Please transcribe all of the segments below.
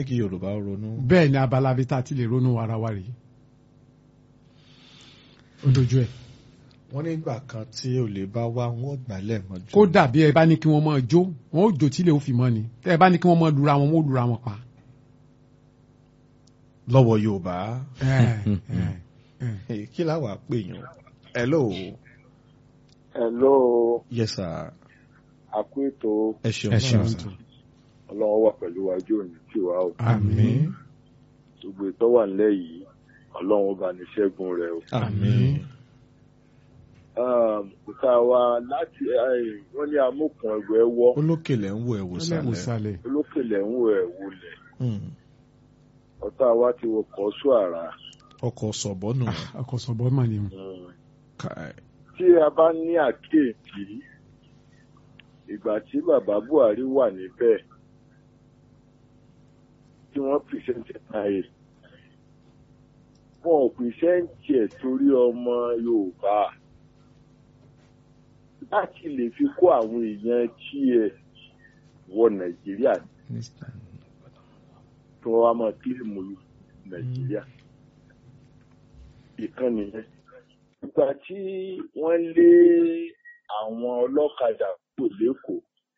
fẹ́ kí yorùbá ronú. bẹ́ẹ̀ ni abala bíi tá a ti lè ronú ara wa rèé ó dojú ẹ̀ wọ́n nígbà kan tí olè bá wá wọ́n gbálẹ̀ mọ́jú. kó dàbí ẹ bá ní kí wọ́n máa jó wọ́n ó jó tílé ó fi mọ́ ni tẹ́ ẹ bá ní kí wọ́n máa lura wọn wọ́n ó lura wọn pa. lọ́wọ́ yorùbá Ẹ, ẹ, ẹ. Eh, kí láwà pè yàn. hello Hello, yes sir àkú ètò ẹ ṣeun ẹ sir. ṣeun tó. ọlọ́run wà pẹ̀lú wájú òní tí wàá o. àmín Gbogbo ìtọ́ wà nílẹ̀ yìí, ọlọ́run ó bá ní ṣẹ́gun rẹ̀ o. àmín Ìka wa láti eh, wọ́n ní amúkùn ẹgbẹ́ wọ́, olókèlè ń wo ẹ̀wò ọlẹ́wọ̀n sálẹ̀. sálẹ̀ olókèlè ń wo ẹ̀ wulẹ̀. Hmm. Ọ̀tá wa ti wọ kọ́ sú àrà. ọkọ̀ sọ̀bọ́nù. ọkọ̀sọ̀bọ̀ mà ni Kai. Tí a bá ní àkíyèsí, ìgbà tí bàbá Buhari wà níbẹ̀, tí wọ́n pìṣẹ́ǹtì náà wọn ò pìṣẹ́ǹtì ẹ̀ torí ọmọ Yorùbá láti lè fi kó àwọn èèyàn tí ẹ wọ Nàìjíríà tí wọ́n wá máa kílìmù Nàìjíríà ìkànnì yẹn. Ìgbà tí wọ́n lé àwọn ọlọ́kadà kò lẹ́kọ̀ọ́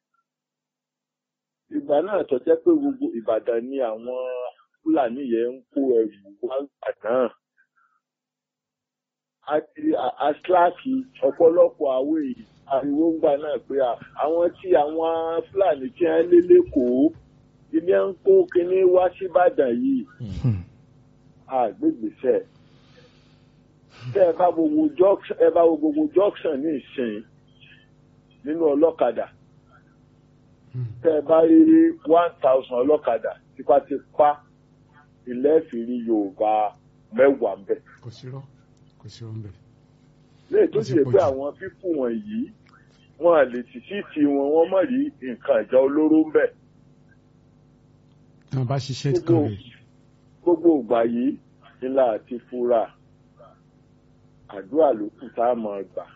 ìgbà náà tó jẹ́ pé gbogbo Ìbàdàn ni àwọn Fúlàní yẹn ń kó ẹrù wá gbà náà àti àṣláàkì ọ̀pọ̀lọpọ̀ àwọn èèyàn ariwo ń gbà náà pé à, àwọn tí àwọn Fúlàní tí wọ́n lé lẹ́kọ̀ọ́ ilé ń kó kinní wá síbàdàn yìí àgbègbèsẹ̀ tẹ́ ẹ bá gbogbo junction ẹ bá wo gbogbo junction ní ìsìn nínú ọlọ́kadà tẹ́ ẹ bá rí one thousand ọlọ́kadà tipátipá ilé ìfìrí Yorùbá mẹ́wàá ń bẹ̀. kò sí rọ kò sí rọ ń bẹ. léyìí tó Ó ti sì yẹ pọ̀ pé jù. àwọn pípù wọ̀nyí wọn à lè tì sí ti wọn wọn mọ̀ rí nǹkan ìjà olóró ń bẹ̀. tí wọ́n bá ṣiṣẹ́ Gbogbo- kan rẹ̀ gbogbo ìgbà yìí ńlá àti fúra àdúrà ló kù tá a máa gbà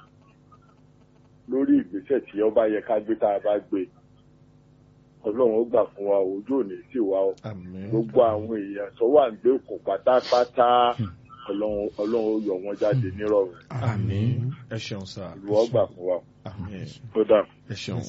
lórí ìgbésẹ̀ tí ọba yẹ ká gbé tá a bá gbé ọlọ́run ó gbà fún wa ojú òní sì wá o àmín. gbogbo àwọn èèyàn tó wà ń gbé òkun pátápátá ọlọ́run ọlọ́run ó yọ wọn jáde nírọ̀rùn àmín. ẹ ṣeun sir. ìlú ọgbà fún wa àmín. tó dà. ẹ ṣeun.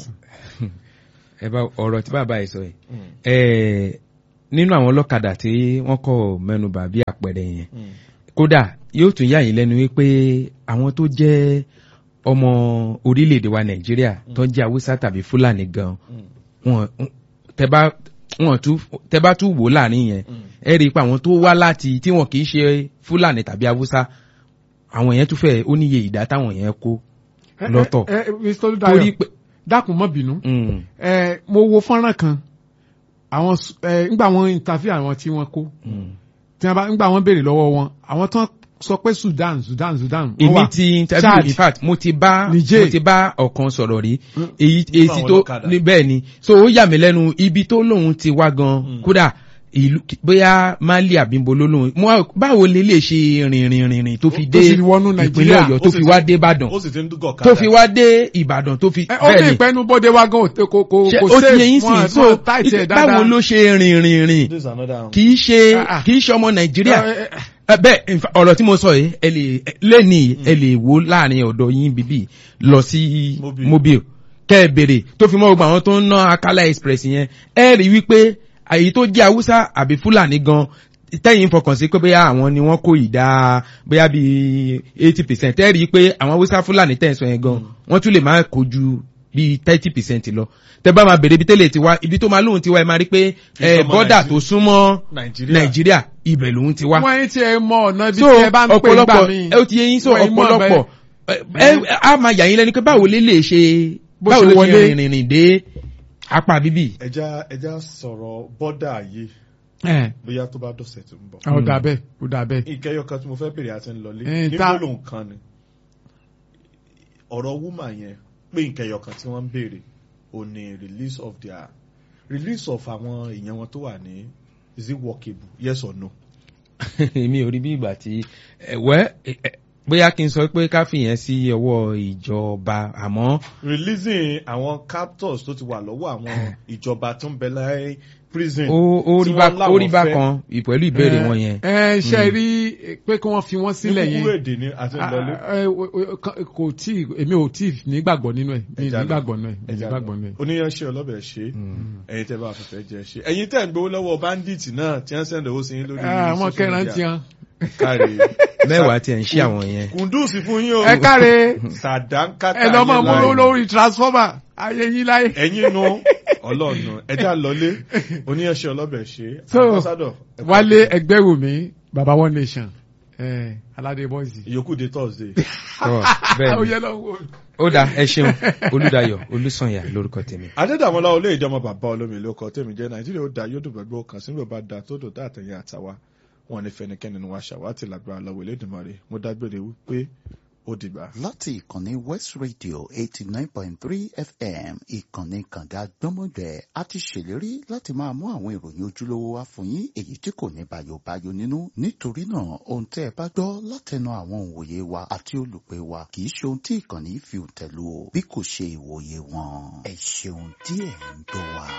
ẹ bá ọ̀rọ̀ tí bàbá yìí sọ yìí Hmm. ẹ nínú àwọn ọlọ́kadà tí wọ́n kọ́ mẹ́nubà bí àpẹẹrẹ yẹn Hmm. kódà yóò tún yà yín lẹ́nu wípé àwọn tó jẹ́ ọmọ orílẹ̀-èdè wa nàìjíríà tó jẹ́ haúsá tàbí fúlàní gan Hmm. wọn tẹ bá wọn tún tẹ bá tún wò láàrin yẹn Hmm. ẹ rí i pé àwọn tó wá láti tí wọn kì í ṣe fúlàní tàbí haúsá àwọn yẹn tún fẹ́ ó níye ìdá táwọn yẹn kó lọ́tọ̀ ẹ ẹ Mr. torí Olúdáyọ̀ pé dákun má bínú Mm, ẹ mo wo fọ́nrán kan àwọn s- ẹ ńgbà wọn interview àwọn tí wọ́n kó mm. tí wọ́n bá ńgbà wọ́n béèrè lọ́wọ́ wọn àwọn tán sọ pé Sudan Sudan Sudan wọ́n èmi wà. ti interview Chad. in fact mo ti bá Niger. mo ti bá ọ̀kan sọ̀rọ̀ rí Mm. èyí Nínú èsì àwọn tó ọlọ́kadà. ní bẹ́ẹ̀ ni so ó yà mí lẹ́nu ibi tó lóun ti wá gan Mm. kódà ìlú bóyá Mali àbíbo ló lóun mo wá- báwo lè lè ṣe rìnrìn rìnrìn tó fi Tó dé fi wọnú ìpínlẹ̀ Nàìjíríà. Ọ̀yọ́ Ó tó sì fi ti- wá dé Ìbàdàn ó sì ti ń dúgọ̀ káàdà. tó fi wá dé Ìbàdàn tó fi ẹ ó ní ìpẹ́nu bóde wa gan òtẹ kò kò ṣe kò ó ti safe, yẹ yín wọn- sìn so wọn tight ẹ̀ dáadáa. báwo ló ṣe rìn rìn rìn this is another one. kì í ṣe Ah, ah. kì í ṣe ọmọ Nàìjíríà Ẹ, ẹ, ẹ, ẹ bẹ́ẹ̀ in fact, ọ̀rọ̀ tí mo sọ yìí ẹ lè lẹ́ni ẹ lè wo láàrin ọ̀dọ̀ yín bíbí lọ sí Mobile. mobile kẹ́ ẹ bèrè tó fi mọ́ gbogbo àwọn tó ń ná Akala Express yẹn ẹ rí wípé àyè tó jẹ́ Haúsá àbí Fúlàní gan tẹ́yìn fọkàn sí pé bóyá àwọn ni wọ́n kó ìdá bóyá bíi eighty percent ẹ rí pé àwọn Haúsá Fúlàní tẹ̀ ń sọ yẹn gan wọ́n tún lè máa kó ju bíi thirty percent lọ tẹ bá máa bèrè ibi tẹ́lẹ̀ tiwa ibi tó máa lóhun tiwa ẹ máa rí pé Kì í ṣe ẹ ọmọ bọ́dà Nàìjíríà. tó súnmọ́ Nàìjíríà. Nàìjíríà ibẹ̀ lòun ti wá wọ́n yín tí ẹ mọ ọ̀nà ibi so tí ẹ bá ń pè gbà ọ̀pọ̀lọpọ̀ mí. ẹ ó ti yẹ yín so Wọ́n yín mọ̀ ọ̀pọ̀lọpọ̀ ẹ ẹ á máa yà yín lẹ́nu pé báwo lè lè ṣe Bó báwo ṣe lè wọlé. ṣe rìnrìn rìn dé apá bíbí. ẹja ẹja sọ̀rọ̀ bọ́dà yìí ẹ bóyá tó bá dọ̀sẹ̀ tó ń bọ̀. ọ dà bẹ́ẹ̀ ó dà bẹ́ẹ̀. ìkẹyọ kan tí mo fẹ́ bèrè àti ńlọlé Eh, ní ta- gbólóhùn kan ni ọ̀rọ̀ wúmà yẹn pé ìkẹyọ kan tí wọ́n ń bèrè ò ní release of their release of àwọn èèyàn wọn tó wà ní is it workable yes or no. èmi ò rí bí ìgbà tí ẹ̀wẹ́ bóyá kí n sọ pé ká fìyẹn sí ọwọ́ ìjọba àmọ́ releasing àwọn captors tó ti wà lọ́wọ́ àwọn ìjọba tó ń bẹ láyé prison. ó ó rí tí bá wọ́n láwọn ó rí bá fẹ́. kan pẹ̀lú ìbéèrè wọn yẹn. ẹ ṣe rí pé kí wọ́n fi wọ́n sílẹ̀ ní yẹn kúkúrú èdè ni àti ìlọlé. Ah, eh, o- o- ka- kò tí èmi ò tí nígbàgbọ́ nínú ẹ̀ mi Ẹja lọ. nígbàgbọ́ nínú ẹ̀ mi Ẹja nígbàgbọ́ lọ. nínú ẹ̀. oníyanṣẹ́ ọlọ́bẹ̀ ṣe ẹ̀yin tẹ́ bá fẹ́fẹ́ jẹ ṣe ẹ̀yin tẹ́ ń gbowó lọ́wọ́ bandit náà tí wọ́n sẹ́ndẹ̀ owó sí yín lórí Ah, àwọn social kẹran media. tiẹn. káre mẹ́wàá tiẹ̀ ń ṣí àwọn yẹn. kùndùsì fún yín o ẹ káre sàdánkátà ẹ lọ máa yín mú láì. lórí transformer ayé yín láyé. ẹ̀yin nu ọlọ́ọ̀nù ẹja lọlé oníyanṣẹ́ ọlọ́bẹ̀ ṣe So, ambassador ẹ kú wálé àbọ̀. ẹgbẹ́ wò mí baba one nation eh, aládé bọ́ìsì. ìyókù dé thursday. Tọ́, bẹ́ẹ̀ ó ni. yẹ lọ wò. ó dáa ẹ ṣeun olùdayọ̀ olùsànyà lórúkọ tèmi. adédàmọ́lá olóyè ìjọba bàbá olómi ìlú ọkọ̀ tèmi jẹ́ nàìjíríà ó da yóò dùn gbogbo kan sínú bàbá da tó dùn dáàtẹ̀yìn àtàwa wọn ní fẹnikẹ́ni ni wàá ṣàwátì lágbára lọ́wọ́ Elédùmarè mo dágbére wípé ó dìgbà. láti ìkànnì west radio eighty nine point three fm ìkànnì kànga gbọ́mọgbẹ́ a ti ṣèlérí láti máa mú àwọn ìròyìn ojúlówó wá fún yín èyí tí kò ní bayobayo nínú nítorí náà ohun tẹ́ ẹ bá gbọ́ látẹnu àwọn òǹwòye wa àti olùpẹ̀ wa kì í ṣe ohun tí ìkànnì fi òǹtẹ̀ lù o bí kò ṣe ìwòye wọn ẹ ṣeun díẹ̀ ń gbọ́ wa.